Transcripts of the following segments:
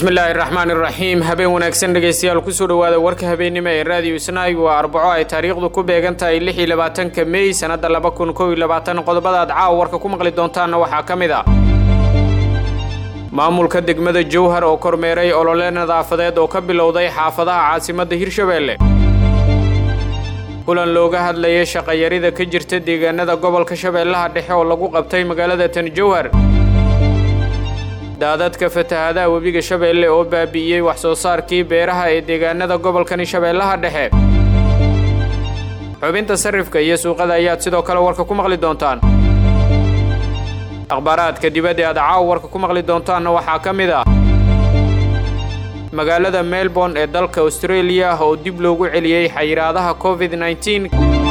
bismillaahi raxmaan iraxiim habeen wanaagsan dhegaystayaal kusoo dhowaada warka habeennimo ee raadiyo isnaayg waa arbaco ay taariikhdu ku beegan tahay lix iyo labaatanka mey sannadda laba kun kow iyo labaatan qodobada aad caawa warka ku maqli doontaanna waxaa ka mid a maamulka degmada jowhar oo kormeeray olole nadaafadeed oo ka bilowday xaafadaha caasimadda hirshabeelle kulan looga hadlayay shaqayarida ka jirta deegaanada gobolka shabeellaha dhexe oo lagu qabtay magaalada tan jowhar daadadka fatahadaha webiga shabeelle oo baabi'iyey wax soo saarkii beeraha ee deegaanada gobolkani shabeellaha dhexe xubinta sarifka iyo suuqada ayaad sidoo kale warka ku maqli doontaan akhbaaraadka dibadda aad caawa warka ku maqli doontaanna waxaa ka mid ah magaalada melbourne ee dalka australia oo dib loogu celiyey xayiraadaha covid nneteen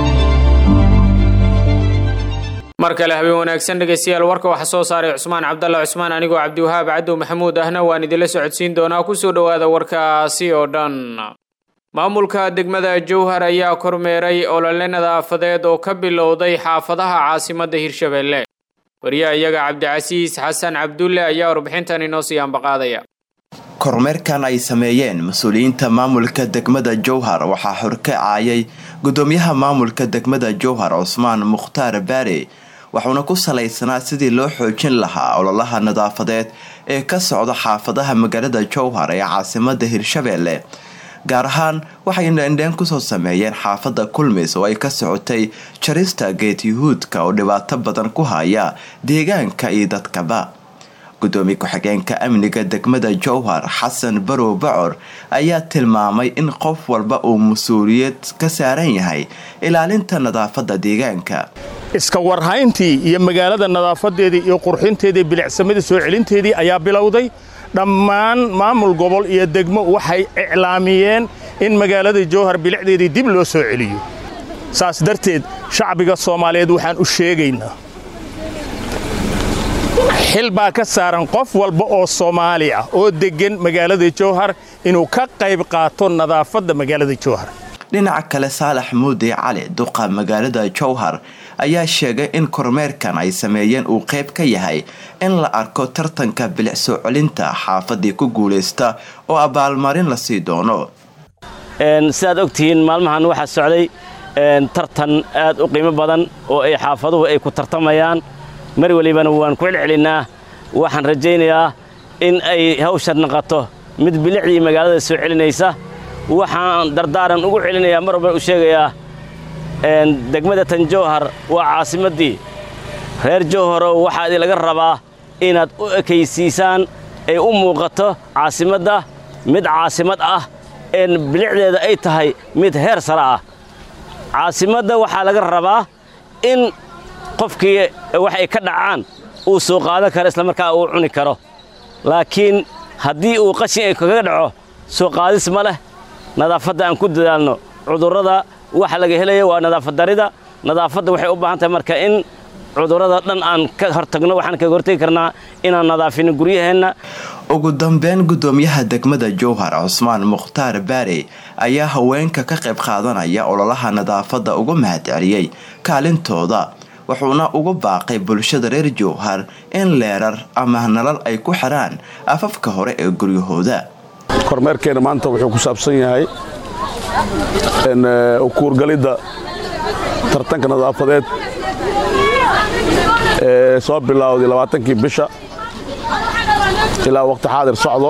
mar kale habeen wanaagsan dhegaystayaal warka waxaa soo saaray cusmaan cabdalla cusmaan anigoo cabdiwahaab cadow maxamuud ahna waan idinla socodsiin doonaa kusoo dhowaada warkaasi oo dhan maamulka degmada jowhar ayaa kormeeray olole nadaafadeed oo ka bilowday xaafadaha caasimadda hirshabeelle wariyaha iyaga cabdicasiis xasan cabdulle ayaa warbixintan inoo sii ambaqaadaya kormeerkan ay sameeyeen mas-uuliyiinta maamulka degmada jowhar waxaa horkacaayay gudoomiyaha maamulka degmada jowhar cusmaan mukhtaar baare waxuuna ku salaysanaa sidii loo xoojin lahaa ololaha nadaafadeed ee ka socda xaafadaha magaalada jowhar ee caasimada hirshabeelle gaar ahaan waxay indheendheen kusoo sameeyeen xaafada kulmis oo ay ka socotay jarista geed yuhuudka oo dhibaato badan ku haya deegaanka iyo dadkaba gudoomiye ku-xigeenka amniga degmada jowhar xasan barow bacor ayaa tilmaamay in qof walba uu mas-uuliyad ka saaran yahay ilaalinta nadaafada deegaanka iska warhayntii iyo magaalada nadaafadeedii iyo qurxinteedii bilicsamadii soo celinteedii ayaa bilowday dhammaan maamul gobol iyo degmo waxay iclaamiyeen in magaalada jowhar bilicdeedii dib loo soo celiyo saas darteed shacbiga soomaaliyeed waxaan u sheegaynaa xil baa ka saaran qof walba oo soomaali ah oo deggan magaalada jowhar inuu ka qayb qaato nadaafadda magaalada jowhar dhinaca kale saalax muudi cali duqa magaalada jowhar ayaa sheegay in kormeerkan ay sameeyeen uu qayb ka yahay in la arko tartanka bilic soo celinta xaafadii ku guulaysta oo abaalmarin la sii doono sidaad ogtihiin maalmahan waxaa socday tartan aad u qiimo badan oo ay xaafaduhu ay ku tartamayaan mar welibana waan ku celcelinnaa waxaan rajaynayaa in ay hawshan naqato mid bilicdii magaalada soo celinaysa waxaan dardaaran ugu celinayaa mar walban u sheegayaa degmada tan jowhar waa caasimaddii reer jowharow waxaa idinlaga rabaa inaad u ekaysiisaan ay u muuqato caasimadda mid caasimad ah een bilicdeeda ay tahay mid heer sare ah caasimadda waxaa laga rabaa in qofkii wax ay ka dhacaan uu soo qaadan karo islamarkaa uu cuni karo laakiin haddii uu qashin ay kaga dhaco soo qaadis ma leh nadaafadda aan ku dadaalno cudurrada waxa laga helaya waa nadaafaddarida nadaafadda waxay u baahan tahay marka in cudurrada dhan aan ka hortagno waxaan kaga hortagi karnaa inaan nadaafino guryaheenna ugu dambeyn gudoomiyaha degmada jowhar cusmaan mukhtaar baare ayaa haweenka ka qayb qaadanaya ololaha nadaafadda uga mahadceliyey kaalintooda wuxuuna ugu baaqay bulshada reer jowhar in leerar ama nalal ay ku xidhaan afafka hore ee guryahooda kormeerkeena maanta wuxuu ku saabsan yahay ukuurgalidda tartanka nadaafadeed ee soo bilowday labaatankii bisha ilaa waqti xaadir socdo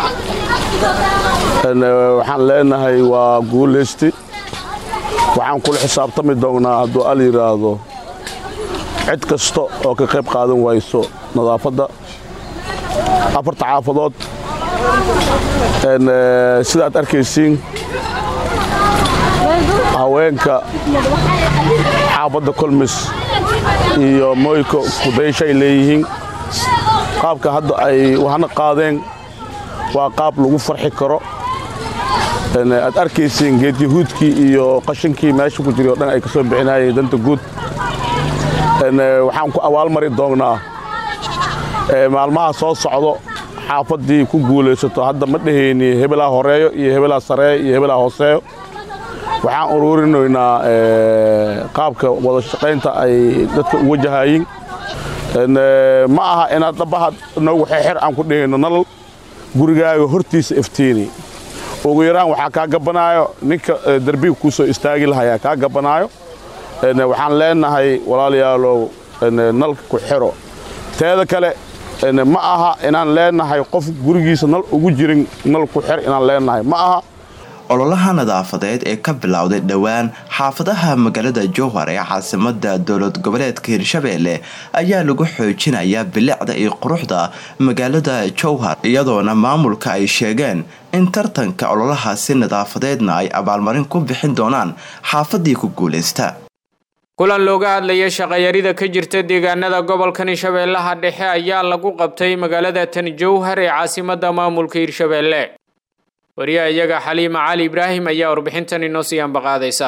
waxaan leenahay waa guulaysti waxaan kula xisaabtami doonnaa hadduu al yidhaahdo cid kasta oo ka qayb qaadan wayso nadaafadda afarta xaafadood sidaad arkaysiin haweenka xaafadda kolmis iyo moyko kudayshay leeyihiin qaabka hadda ay wahana qaadeen waa qaab lagu farxi karo aad arkaysiin geed yahuudkii iyo qashinkii meesha ku jiray o dhan ay ka soo bixinayeen danta guud waxaan ku abaalmari doonnaa maalmaha soo socdo xaafaddii ku guulaysato hadda ma dhehayni hebelaa horeeyo iyo hebelaa sareeyo iyo hebelaa hooseeyo waxaan ururinaynaa qaabka wada shaqaynta ay dadka u wajahayiin ma aha inaad dhabaha noogu xeexer aan ku dhehayno nalal gurigaaga hortiisa iftiini ugu yaraan waxaa kaa gabanaayo ninka derbiga kuu soo istaagi lahayaa kaa gabanaayo waxaan leenahay walaalayaalow nalka ku xiro teeda kale ma aha inaan leenahay qof gurigiisa nal ugu jirin nal ku xir inaan leenahay ma aha ololaha nadaafadeed ee ka bilowday dhowaan xaafadaha magaalada jowhar ee caasimada dowlad goboleedka hirshabeelle ayaa lagu xoojinayaa bilicda iyo quruxda magaalada jowhar iyadoona maamulka ay sheegeen in tartanka ololahaasi nadaafadeedna ay abaalmarin ku bixin doonaan xaafadii ku guuleysta kulan looga hadlaya shaqayarida ka jirta deegaanada gobolkan hirshabeellaha dhexe ayaa lagu qabtay magaalada tan jowhar ee caasimada maamulka hirshabeelle wariyaha iyaga xaliima cali ibraahim ayaa warbixintan inoo sii ambaqaadaysa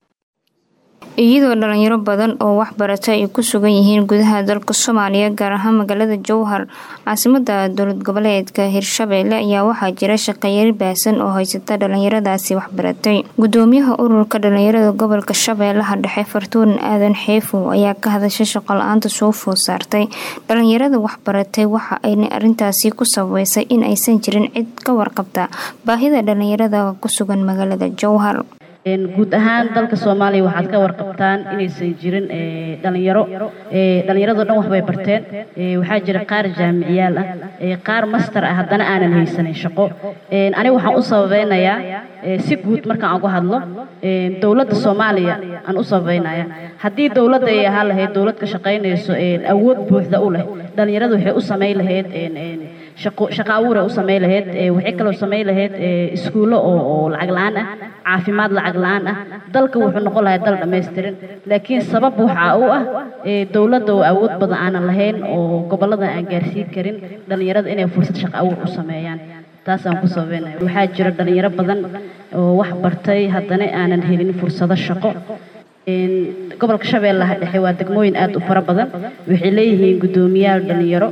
iyadoo dhalinyaro badan oo waxbarata ay ku sugan yihiin gudaha dalka soomaaliya gaar ahaan magaalada jowhar caasimada dowlad goboleedka hirshabeelle ayaa waxaa jira shaqayari baasan oo haysata dhalinyaradaasi waxbaratay gudoomiyaha ururka dhalinyarada gobolka shabeellaha dhexe fartuun aadan xeefow ayaa ka hadashay shaqo la-aanta soo food saartay dhalinyarada waxbaratay waxa ayna arintaasi ku sabeysay in aysan jirin cid ka warqabta baahida dhalinyarada ku sugan magaalada jowhar guud ahaan dalka soomaaliya waxaad ka warqabtaan inaysan jirin dhalinyaro dhallinyarado dhan waxbay barteen waxaa jira qaar jaamiciyaal ah qaar master ah haddana aanan haysanin shaqo aniga waxaan u sababeynayaa si guud markaan uga hadlo dowladda soomaaliya aan u sababeynaya haddii dowladda ay ahaan lahayd dowlad ka shaqaynayso awood buuxda u leh dhallinyarada waxay u samayn lahayd shaqo abuuray u samayn lahayd waxay kaloo samayn lahayd iskuullo oo lacag la-aan ah caafimaad lacag la-aan ah dalka wuxuu noqon lahaa dal dhammaystiran laakiin sabab waxaa u ah dowladda oo awood badan aanan lahayn oo gobollada aan gaarsiin karin dhallinyarada inay fursad shaqo abuur u sameeyaan taasaan ku sababeynaya waxaa jira dhallinyaro badan oo wax bartay haddana aanan helin fursado shaqo gobolka shabeellaha dhexe waa degmooyin aad u fara badan waxay leeyihiin guddoomiyaal dhallinyaro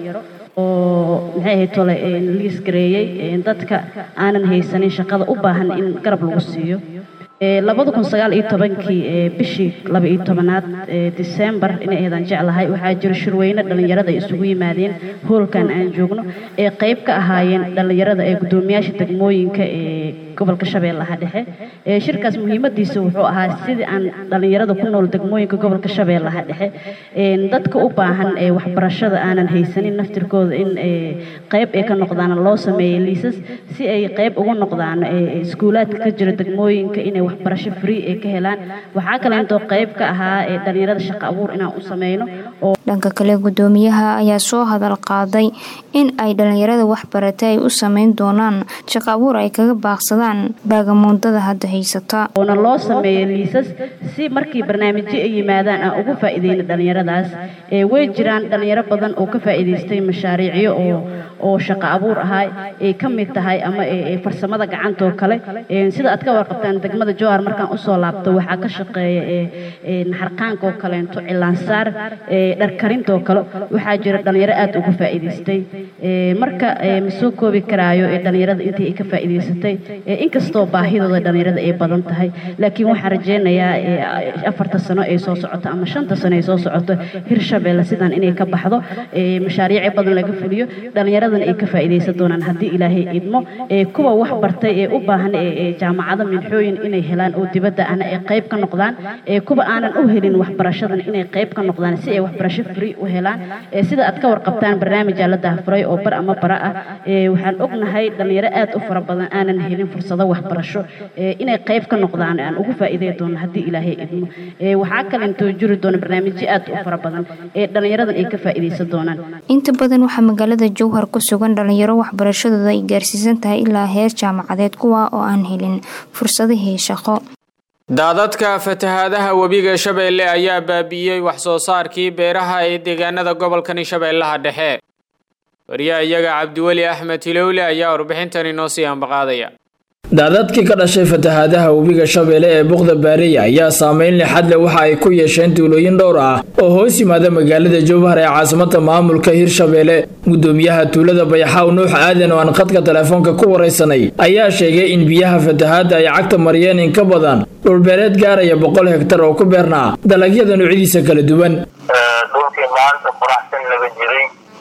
oo maxay ahayd tole liis gareeyey dadka aanan haysanin shaqada u baahan in garab lagu siiyo labada kun sagaal iyo tobankii bishii laba iyo tobanaad disembar inay ahaydaan jeclahay waxaa jira shirweyne dhallinyarada ay isugu yimaadeen hoolkan aan joogno ee qayb ka ahaayeen dhallinyarada ee guddoomiyaasha degmooyinka ee gobolka shabeellaha dhexe shirkaas muhiimadiisa wuxuu ahaa sidii aan dhallinyarada ku nool degmooyinka gobolka shabeellaha dhexe dadka u baahan ee waxbarashada aanan haysanin naftirkooda in qayb ay ka noqdaan loo sameeyey liisas si ay qayb ugu noqdaan iskuulaadka ka jira degmooyinka inay waxbarasho free ay ka helaan waxaa kale intoo qayb ka ahaa ee dhallinyarada shaqo abuur inaan u sameyno oo dhanka kale guddoomiyaha ayaa soo hadal qaaday in ay dhallinyarada waxbaratay ay u sameyn doonaan shaqo abuur ay kaga baaqsadaan baagamuundada hadda haysata oona loo sameeyo liisas si markii barnaamijyo ay yimaadaan aan ugu faa'iideyna dhallinyaradaas way jiraan dhallinyaro badan oo ka faa'iidaystay mashaariicyo oo oo shaqo abuur ahaa ay ka mid tahay ama farsamada gacantoo kale sida aad ka warqabtaan degmada jowhar markaan usoo laabto waxaa ka shaqeeya naxarqaankaoo kaleento cilaansaar dharkarintoo kale waxaa jira dhallinyaro aad uga faa'iidaystay marka ma soo koobi karaayo ee dhallinyarada intii ay ka faa'iidaysatay inkastoo baahidooda dhallinyarada ay badan tahay laakiin waxaan rajeynayaa afarta sano ay soo socoto ama shanta sano ay soo socoto hirshabeelle sidan inay ka baxdo mashaariici badan laga fuliyo dhallinyaradana ay ka faa'iidaysan doonaan haddii ilaahay idmo kuwa wax bartay ee u baahan jaamacado minxooyin inay helaan oo dibadda ana ay qayb ka noqdaan kuwa aanan u helin waxbarashadan inay qayb ka noqdaan si ay waxbarasho free u helaan sida aad ka warqabtaan barnaamijaa la daahfuray oo bar ama bara ah waxaan ognahay dhallinyaro aad u fara badan aanan helin fursado waxbarasho inay qayb ka noqdaan aan ugu faa'iidey doono haddii ilaahay idmo waxaa kale intoo jiri doona barnaamijyo aad u fara badan ee dhallinyaradan ay ka faa'iidaysan doonaan inta badan waxaa magaalada jowhar ku sugan dhalinyaro waxbarashadooda ay gaarsiisan tahay ilaa heer jaamacadeed kuwa oo aan helin fursadihii shaqo daadadka fatahaadaha webiga shabeelle ayaa baabi'iyey wax soo saarkii beeraha ee deegaanada gobolkani shabeellaha dhexe wariyaha iyaga cabdiweli axmed hilowle ayaa warbixintan inoo sii ambaqaadaya daadadkii ka dhashay fatahaadaha webiga shabeelle ee buqda baariya ayaa saameyn lixad leh waxa ay ku yeesheen tuulooyin dhowr ah oo hoos yimaada magaalada jowhar ee caasimada maamulka hirshabeelle gudoomiyaha tuulada bayaxaaw nuux aadan oo aan khadka telefoonka ku waraysanay ayaa sheegay in biyaha fatahaadda ay cagta mariyeen in ka badan dhulbeereed gaaraya boqol hegtar oo ku beernaa dalagyada noocyadiisa kala duwan dhulkii maanta quraxsan laga jiray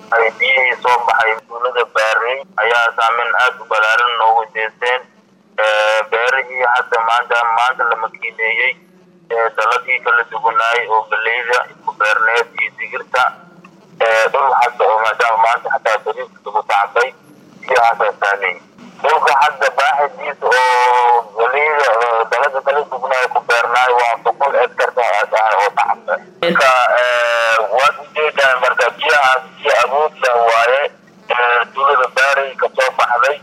ay biyihii soo baxay tuulada baarey ayaa saameyn aada u balaaran noogu jeesteen beerihii hadda maanta maanta la makiineeyey daladii kala duwanaay oo galeyda isku beerneed iyo digirta dhul hadda oo maadaama maanta xataa bariiska lagu tacbay biyahaasaa saameey dhulka hadda baaxidiisa oo galeyda dalada kala duwanaay ku beernaay waa boqol hektarka ah oo tacba marka waad ujeedaan marka biyahaas biyo awood leh waaye tuulada baarey kasoo baxday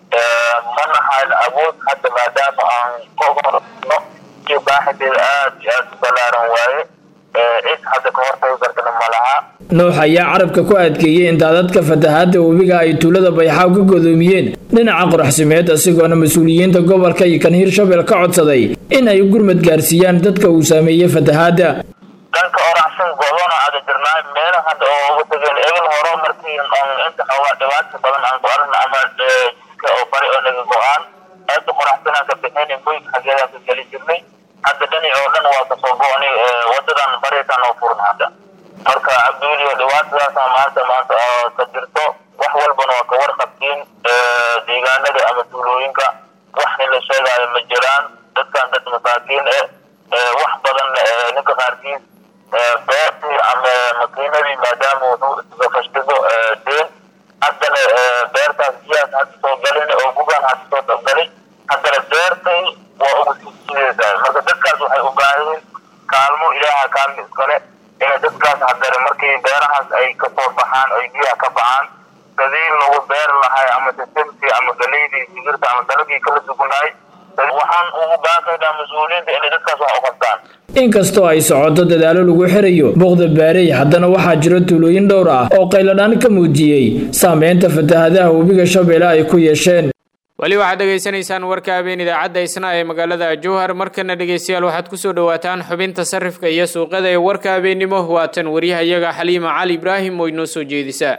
mana hayn awood hadda maadaama aan kahorno iyo baaxideeda aada iyo aada u balaaran waaye cid hadda ka hortagi kartana ma laha nuux ayaa carabka ku adkeeyey in daadadka fatahaadda webiga ay tuulada bayxaaw ka godoomiyeen dhinaca qoraxsimeed isagoona mas-uuliyiinta gobolka iyo kan hirshabel ka codsaday in ay gurmad gaarsiiyaan dadka uu saameeyey fatahaadda dhanka oraxsan goobana aada jirnaa meela hadda oo uga tageen ebil horo markii inta xoogaa dhibaata badan aan ku aragna ama jidka oo bari oo naga go-aan aada qoraxsanaan ka bixin boyka xaggeedaan ka geli jirnay hadda dhani oo dhan waa kasoo go-ni wadadan baritaan oo furan hadda marka cabdiweliyo dhibaatadaasa maanta maanta ka jirto wax walbana waa ka warqabtiin deegaanada ama tuulooyinka wax nin la sheegaayo ma jiraan dadkan dad masaakiin eh wax badan ninka qaarkiis beertii ama makiinadii maadaama wuxuu iska fashtigo deen haddana beertaas biyahaas hadda soo galin oo bugaan hadda soo dabgalay haddana beertay waa ugu sisideysaa marka dadkaas waxay u baahiyiin kaalmo ilaaha kaalmo iskale inay dadkaas haddana markii beerahaas ay kasoo baxaan ay biyaha ka baxaan sidii lagu beeri lahay ama sisimtii ama galeydii digirta ama dalagii kala dugunaay waxaan ugu baaqaynaa mas-uuliyiinta inay dadkaas wax u qabtaan inkastoo ay socoto dadaalo lagu xirayo boqda baarey haddana waxaa jira tuulooyin dhowr ah oo qayladhaan ka muujiyey saameynta fatahadaha webiga shabeelle ay ku yeesheen weli waxaad dhegaysanaysaan warka habeen idaacadda isna ee magaalada jowhar markana dhegaystayaal waxaad kusoo dhawaataan xubinta sarifka iyo suuqada ee warka habeennimo waatan waryahayaga xaliima cali ibraahim oo inoo soo jeedisaa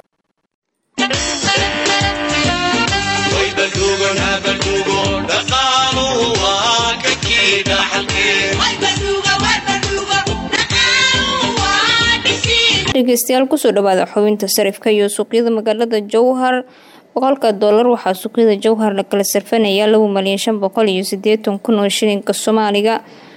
dhegeystayaal kusoo dhawaada xubinta sarifka iyo suuqyada magaalada jowhar boqolka doolar waxaa suuqyada jowhar la kala sarfanayaa laba malyan shan boqol iyo sideetan kun oo shilinka soomaaliga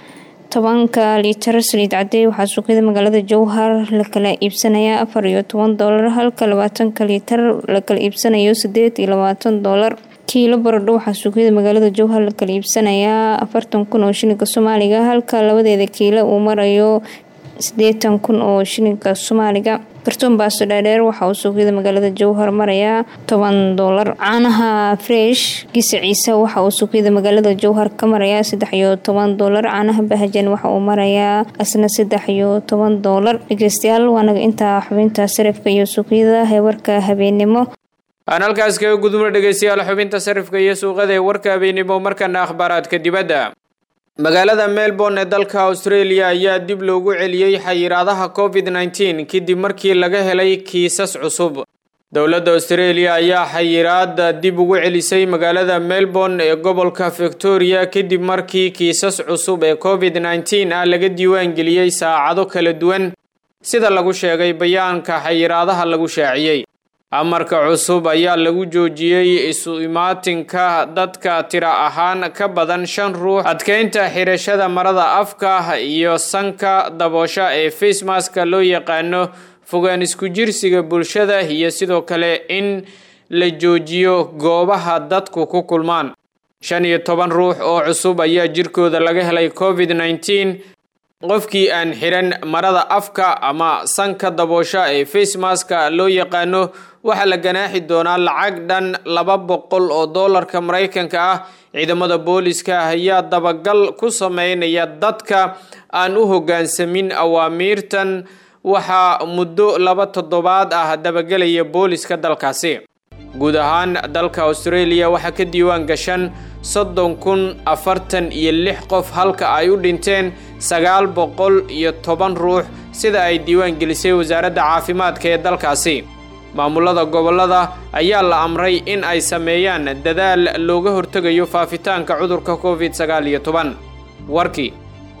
tobanka liitar saliid cadey waxaa suuqyada magaalada jowhar la kala iibsanayaa afar iyo toban doolar halka labaatanka liitar la kala iibsanayo sideed iyo labaatan doolar kiilo baradho waxaa suuqyada magaalada jowhar la kala iibsanayaa afartan kun oo shilinka soomaaliga halka labadeeda kiilo uu marayo sideetan kun oo shilinka soomaaliga kartoon baasto dhaadheer waxa uu suuqyada magaalada jowhar marayaa toban doolar caanaha fresh gisa ciise waxa uu suuqyada magaalada jowhar ka marayaa saddex iyo toban doolar caanaha bahajan waxa uu marayaa asna saddex iyo toban doolar dhegeystayaal waanaga intaa xubinta sarifka iyo suuqyada heewarka habeennimo aan halkaas kaga gudubno dhegeystayaal xubinta sarifka iyo suuqada ee warka habeennimo markana akhbaaraadka dibadda magaalada melbourne ee dalka australia ayaa dib loogu celiyey xayiraadaha covid nneteen kadib markii laga helay kiisas cusub dowladda australia ayaa xayiraada dib ugu celisay magaalada melbourne ee gobolka victoria kadib markii kiisas cusub ee covid nneteen ah laga diiwaangeliyey saacado kala duwan sida lagu sheegay bayaanka xayiraadaha lagu shaaciyey amarka cusub ayaa lagu joojiyey isu imaatinka dadka tira ahaan ka badan shan ruux adkeynta xirashada marada afka iyo sanka daboosha ee facemaska loo yaqaano fogaan isku jirsiga bulshada iyo sidoo kale in la joojiyo goobaha dadku ku kulmaan shan iyo toban ruux oo cusub ayaa jirkooda laga helay covid nneteen qofkii aan xiran marada afka ama sanka daboosha ee facemaska loo yaqaano waxaa la ganaaxi doonaa lacag dhan laba boqol oo doolarka maraykanka ah ciidamada booliska ayaa dabagal ku sameynaya dadka aan u hoggaansamin awaamiirtan waxaa muddo laba toddobaad ah dabagelaya booliska dalkaasi guud ahaan dalka australia waxaa ka diiwaan gashan soddon kun afartan iyo lix qof halka ay u dhinteen sagaal boqol iyo toban ruux sida ay diiwaan gelisay wasaaradda caafimaadka ee dalkaasi maamulada gobollada ayaa la amray in ay sameeyaan dadaal looga hortegayo faafitaanka cudurka covid sagaal iyo toban warkii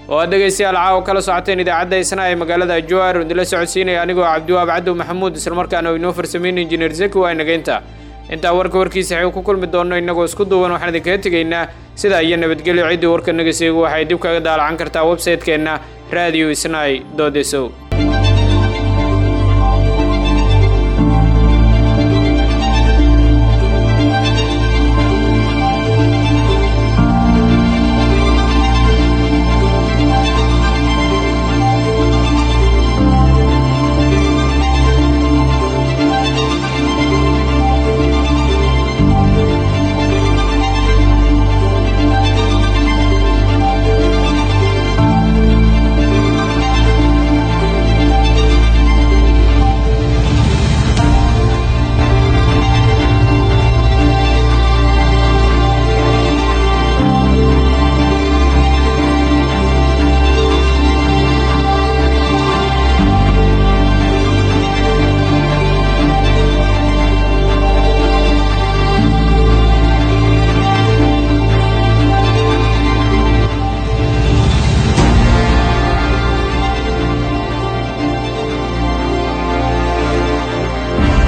oo aad dhegaystayaal caawa kala socoteen idaacadda isna ee magaalada jowhar idinla socodsiinaya anigoo cabdiwaab cabdow maxamuud islamarkaana inoo farsameyn injineer zeki waa inageynta intaa warka warkiisa xew ku kulmi doonno innagoo isku duuban waxaan idinkaga tegaynaa sidaa iyo nabadgelyo ciddii warka naga seegu waxay dib kaga daalacan kartaa websaytekeenna radio isnai dodesow